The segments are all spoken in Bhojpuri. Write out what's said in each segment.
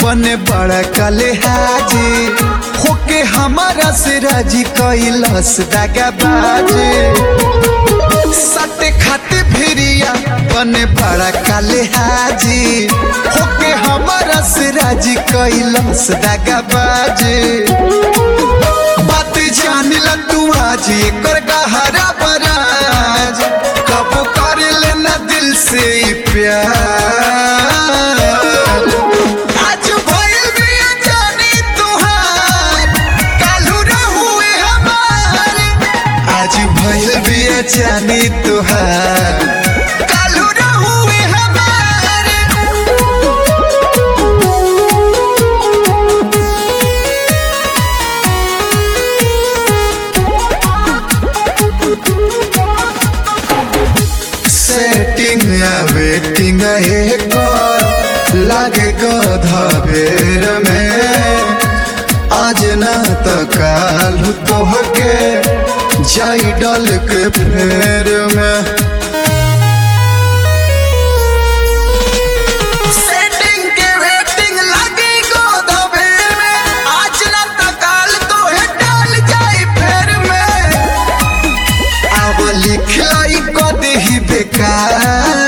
बने बड़ा कले हाजी होके हमारा से राजी कैलस दागा बाजे सटे खाते फिरिया बने बड़ा काले हाजी होके हमारा से राजी कैलस दागा बाजे बात जान ल तू आज एकर गहरा बराज कब कर लेना दिल से ई प्यार आज भइल बिया जानी तुहार काल्हू रहुए हमार आज भइल बिया जानी तुहार काल्हू रहुए हमार सेटिंग या वेटिंग एक लागे गधा बेर में आज ना तो काल तोहके जाई डल के फेर में सेटिंग के वेटिंग लागे गधा बेर में आज ना तो काल तोहे डाल जाई फेर में अब लिखलाई कदही बेकार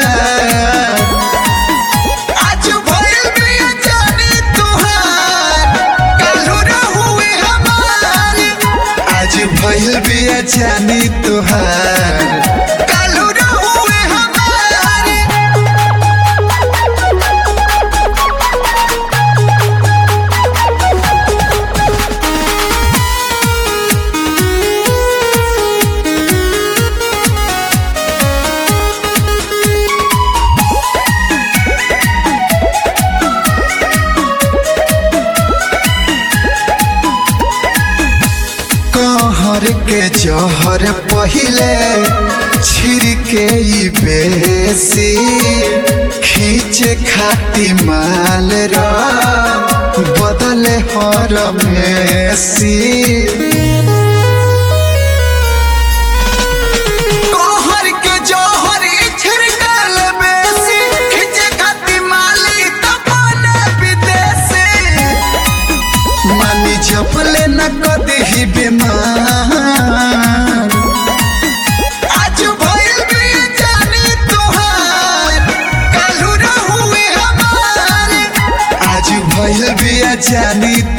आज भइल बिया जानी तुहार काल्हू रहुए हमार आज भइल बिया जानी तुहार काल्हू रहुए हमार कहर के जहर पहिले छिड़के ई बेसी खींचे खाती माल रा बदले हर मेसी कहर के जहर छिड़कल बेसी खींचे खाती माली तपन विदेशी मानी जपले न कदही बीमार आज भइल बिया जानी तुहार काल्हू रहुए हमार आज भइल बिया जानी